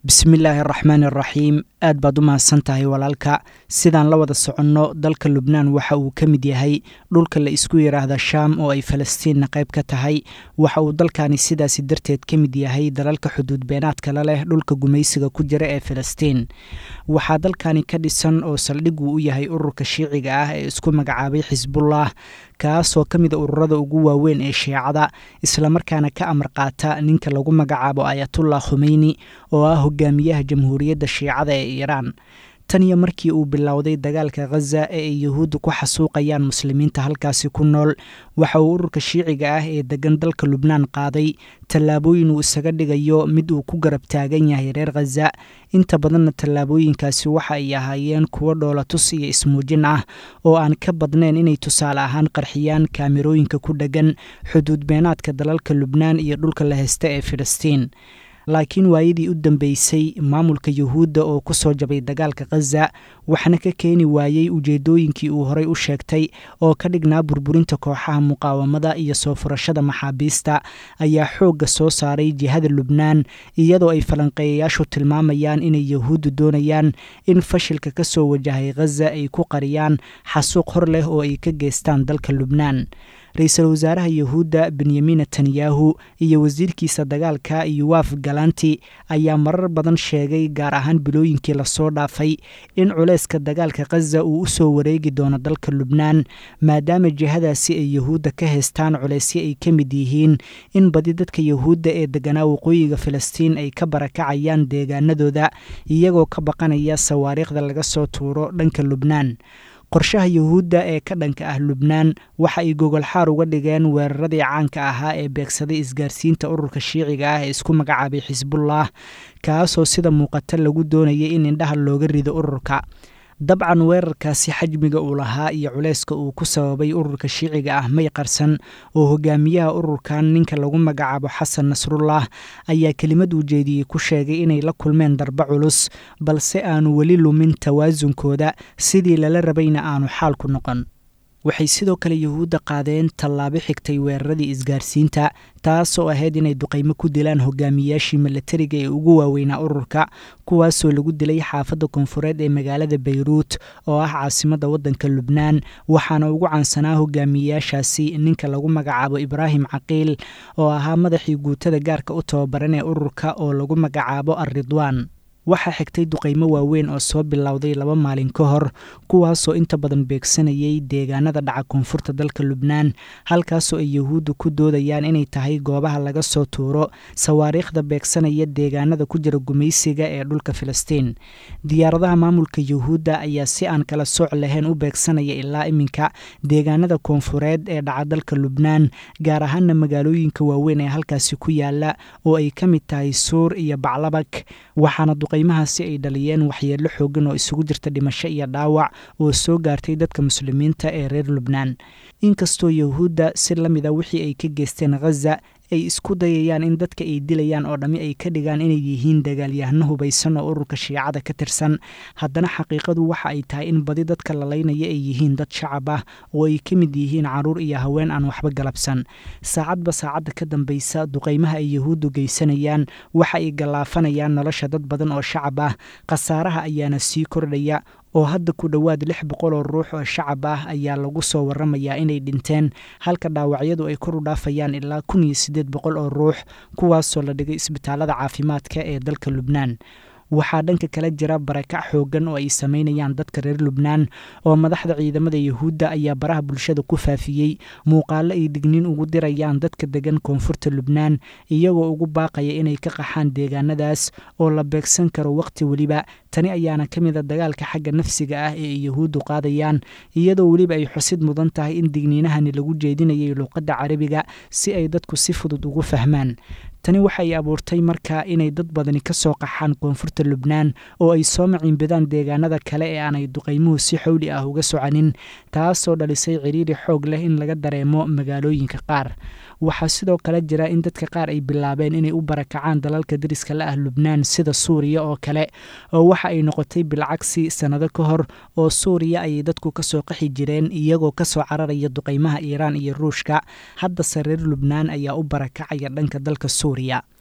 bismillaahi araxmaan araxiim aad baad u mahadsan tahay walaalka sidaan la wada soconno dalka lubnaan waxa uu ka mid yahay dhulka la isku yidhaahda shaam oo ay falastiinna qayb ka tahay waxa uu dalkani sidaasi darteed ka mid yahay dalalka xuduud beenaadkala leh dhulka gumaysiga ku jira ee falastiin waxaa dalkani ka dhisan oo saldhiguu u yahay ururka shiiciga ah ee isku magacaabay xisbullah kaasoo ka mida ururada ugu waaweyn ee shiicada islamarkaana ka amar qaata ninka lagu magacaabo ayatullah khumeyni oo ah hogaamiyaha jamhuuriyadda shiicada ee iiraan tan iyo markii uu bilowday dagaalka khaza ee ay yuhuudda ku xasuuqayaan muslimiinta halkaasi ku nool waxa uu ururka shiiciga ah ee degan dalka lubnaan qaaday tallaabooyin uu isaga dhigayo mid uu ku garab taagan yahay reer khaza inta badanna tallaabooyinkaasi waxa ay ahaayeen kuwo dhoolatus iyo ismuujin ah oo aan ka badnayn inay tusaale ahaan qarxiyaan kaamirooyinka ku dheggan xuduud beenaadka dalalka lubnaan iyo dhulka la heysta ee filistiin laakiin waayadii u dambeysay maamulka yuhuudda oo ku soo jabay dagaalka khaza waxna ka keeni waayey ujeeddooyinkii uu horey u sheegtay oo ka dhignaa burburinta kooxaha muqaawamada iyo soo furashada maxaabiista ayaa xoogga soo saaray jihada lubnaan iyadoo ay falanqeeyayaashu tilmaamayaan inay yuhuuddu doonayaan in fashilka ka soo wajahay khaza ay ku qariyaan xasuuq hor leh oo ay ka geystaan dalka lubnaan ra-iisul wasaaraha yuhuudda benyamin netanyahu iyo wasiirkiisa dagaalka yuwaf galanti ayaa marar badan sheegay gaar ahaan bilooyinkii lasoo dhaafay in culayska dagaalka khaza uu u soo wareegi doono dalka lubnaan maadaama jihadaasi ay yuhuudda ka haystaan culaysyo ay ka mid yihiin in badi dadka yuhuudda ee deganaa waqooyiga filistiin ay ka barakacayaan deegaanadooda iyagoo ka baqanaya sawaariikhda laga soo tuuro dhanka lubnaan qorshaha yuhuudda ee ka dhanka ah lubnaan waxa ay gogolxaar uga dhigeen weeraradii caanka ahaa ee beegsaday isgaarsiinta ururka shiiciga ah ee isku magacaabay xisbullah kaasoo sida muuqata lagu doonayay in indhaha looga rido ururka dabcan weerarkaasi xajmiga uu lahaa iyo culayska uu ku sababay ururka shiiciga ah may qarsan oo hogaamiyaha ururkan ninka lagu magacaabo xasan nasrullah ayaa kelimad uu jeediyey ku sheegay inay la kulmeen darbe culus balse aanu weli lumin tawaasunkooda sidii lala rabayna aanu xaalku noqon waxay sidoo kale yuhuudda qaadeen tallaabo xigtay weeraradii isgaarsiinta taasoo ahayd inay duqaymo ku dilaan hogaamiyaashii milatariga ee ugu waaweynaa ururka kuwaasoo lagu dilay xaafadda koonfureed ee magaalada bayruut oo ah caasimadda waddanka lubnaan waxaana ugu caansanaa hogaamiyayaashaasi ninka lagu magacaabo ibraahim caqiil oo ahaa madaxii guutada gaarka u tababaran ee ururka oo lagu magacaabo alridwaan waxaa xigtay duqaymo waaweyn oo soo bilowday laba maalin ka hor kuwaasoo inta badan beegsanayay deegaanada dhaca koonfurta dalka lubnaan halkaasoo ay yuhuudda ku doodayaan inay tahay goobaha laga soo tuuro sawaariikhda beegsanaya deegaanada ku jira gumaysiga ee dhulka filistiin diyaaradaha maamulka yuhuudda ayaa si aan kala sooc lahayn u beegsanaya ilaa iminka deegaanada koonfureed ee dhaca dalka lubnaan gaar ahaana magaalooyinka waaweyn ee halkaasi ku yaala oo ay ka mid tahay suur iyo baclabak waxaana qiimahaasi ay dhaliyeen waxyeello xoogan oo isugu jirta dhimasho iyo dhaawac oo soo gaartay dadka muslimiinta ee reer lubnaan inkastoo yuhuudda si la mida wixii ay ka geysteen khaza ay isku dayayaan in dadka ay dilayaan oo dhammi ay ka dhigaan inay yihiin dagaalyahano hubaysan oo ururka shiicada ka tirsan haddana xaqiiqadu waxa ay tahay in badi dadka lalaynaya ay yihiin dad shacab ah oo ay ka mid yihiin caruur iyo haween aan waxba galabsan saacadba saacadda ka dambaysa duqaymaha ay yuhuuddu geysanayaan waxa ay gallaafanayaan nolosha dad badan oo shacab ah khasaaraha ayaana sii kordhaya oo hadda ku dhowaad lix boqol oo ruux oo shacab ah ayaa lagu soo waramayaa inay dhinteen halka dhaawacyadu ay kor u dhaafayaan ilaa kun iyo siddeed boqol oo ruux kuwaasoo la dhigay isbitaalada caafimaadka ee dalka lubnaan waxaa dhanka kale jira barakac xoogan oo ay sameynayaan dadka reer lubnaan oo madaxda ciidamada yuhuudda ayaa baraha bulshada ku faafiyey muuqaalo ay digniin ugu dirayaan dadka degan koonfurta lubnaan iyagoo ugu baaqaya inay ka qaxaan deegaanadaas oo la beegsan karo wakhti weliba tani ayaana ka mid a dagaalka xagga nafsiga ah ee ay yuhuuddu qaadayaan iyadoo weliba ay xusid mudan tahay in digniinahani lagu jeedinayay luuqadda carabiga si ay dadku si fudud ugu fahmaan tani waxay abuurtay marka inay dad badani ka soo qaxaan koonfurta lubnaan oo ay soo maciinbidaan deegaanada kale ee aanay duqaymuhu si xowli ah uga soconin taasoo dhalisay ciriiri xoog leh in laga dareemo magaalooyinka qaar waxaa sidoo kale jira in dadka qaar ay bilaabeen inay u barakacaan dalalka dariska la ah lubnaan sida suuriya oo kale oo waxa ay noqotay bilcagsi sannado ka hor oo suuriya ayay dadku kasoo qaxi jireen iyagoo kasoo cararaya duqaymaha iiraan iyo ruushka haddase reer lubnaan ayaa u barakacaya dhanka dalka suuriya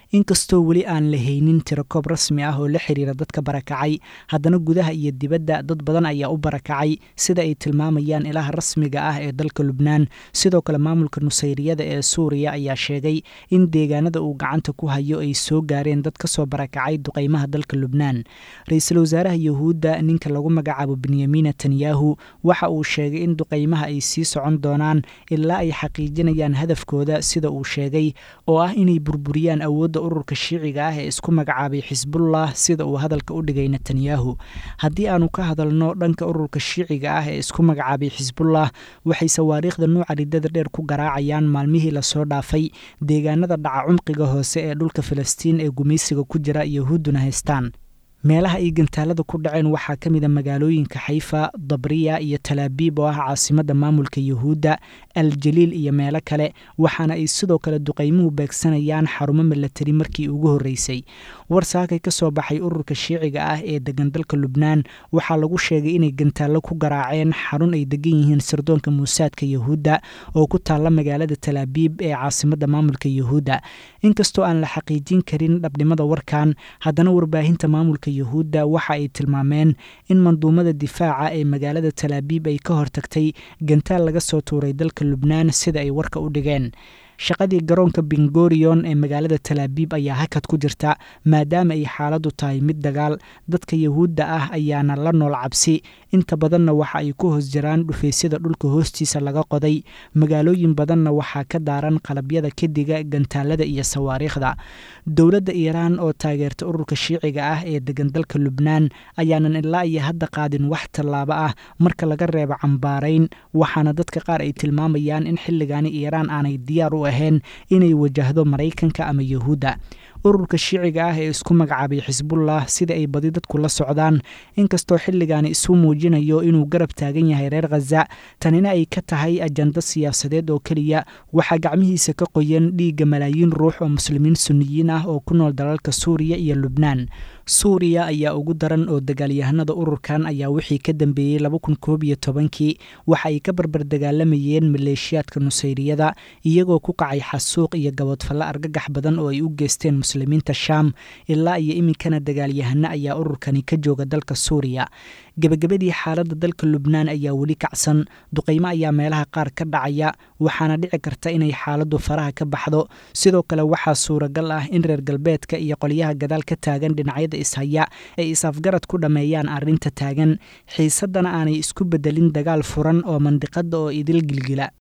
inkastoo weli aan la haynin tirakoob rasmi ah oo la xiriira dadka barakacay haddana gudaha iyo dibadda dad badan ayaa u barakacay sida ay tilmaamayaan ilaha rasmiga ah ee dalka lubnaan sidoo kale maamulka nusayriyada ee suuriya ayaa sheegay in deegaanada uu gacanta ku hayo ay soo gaareen dad kasoo barakacay duqeymaha dalka lubnaan ra-iisul wasaaraha yuhuudda ninka lagu magacaabo benyamin netanyahu waxa uu sheegay in duqeymaha ay sii socon doonaan ilaa ay xaqiijinayaan hadafkooda sida uu sheegay oo ah inay burburiyaan awoodda ururka shiiciga ah ee isku magacaabay xisbullah sida uu hadalka u dhigay netanyahu haddii aanu ka hadalno dhanka ururka shiiciga ah ee isku magacaabay xisbullah waxay sawaariikhda nuuca ridada dheer ku garaacayaan maalmihii lasoo dhaafay deegaanada dhaca cumqiga hoose ee dhulka filistiin ee gumaysiga ku jira yahuudduna haystaan meelaha ay gantaalada ku dhaceen waxaa ka mid a magaalooyinka xayfa dabriya iyo talaabiib oo ah caasimadda maamulka yuhuudda aljaliil iyo meelo kale waxaana ay sidoo kale duqeymuhu beegsanayaan xarumo milatari markii ugu horreysay war saakay ka soo baxay ururka shiiciga ah ee degan dalka lubnaan waxaa lagu sheegay inay gantaallo ku garaaceen xarun ay degan yihiin sirdoonka muusaadka yuhuudda oo ku taalla magaalada talaabiib ee caasimadda maamulka yuhuudda inkastoo aan la xaqiijin karin dhabnimada warkan haddana warbaahinta maamulka yuhuudda waxa ay tilmaameen in manduumada difaaca ee magaalada talaabiib ay ka hortagtay gantaal laga soo tuuray dalka lubnaan sida ay warka u dhigeen shaqadii garoonka bingorion ee magaalada talaabiib ayaa hakad ku jirta maadaama ay xaaladdu tahay mid dagaal dadka yuhuudda ah ayaana la nool cabsi inta badanna waxa ay ku hoos jiraan dhufaysyada dhulka hoostiisa laga qoday magaalooyin badanna waxaa ka daaran qalabyada kediga gantaalada iyo sawaariikhda dowladda iiraan oo taageerta ururka shiiciga ah ee degan dalka lubnaan ayaanan ilaa iyo hadda qaadin wax tallaabo ah marka laga reebo cambaarayn waxaana dadka qaar ay tilmaamayaan in xilligaani iiraan aanay diyaar u ahayn inay wajahdo maraykanka ama yuhuudda ururka shiiciga ah ee isku magacaabay xisbullah sida ay badi dadku la socdaan inkastoo xilligaani isu muujinayo inuu garab taagan yahay reer khaza tanina ay ka tahay ajando siyaasadeed oo keliya waxaa gacmihiisa ka qoyan dhiigga malaayiin ruux oo muslimiin sunniyiin ah oo ku nool dalalka suuriya iyo lubnaan suuriya ayaa ugu daran oo dagaalyahanada ururkan ayaa wixii ka dambeeyey laba kun koob iyo tobankii waxa ay ka barbar dagaalamayeen maleeshiyaadka nusayriyada iyagoo ku kacay xasuuq iyo gaboodfallo argagax badan oo ay u geysteen muslimiinta shaam ilaa iyo iminkana dagaalyahano ayaa ururkani ka jooga dalka suuriya gebagabadii xaaladda dalka lubnaan ayaa weli kacsan duqeymo ayaa meelaha qaar ka dhacaya waxaana dhici karta inay xaaladdu faraha ka baxdo sidoo kale waxaa suuragal ah in reer galbeedka iyo qolyaha gadaal ka taagan dhinacyada ishaya ay is-afgarad ku dhammeeyaan arrinta taagan xiisaddana aanay isku beddelin dagaal furan oo mandiqadda oo idil gilgila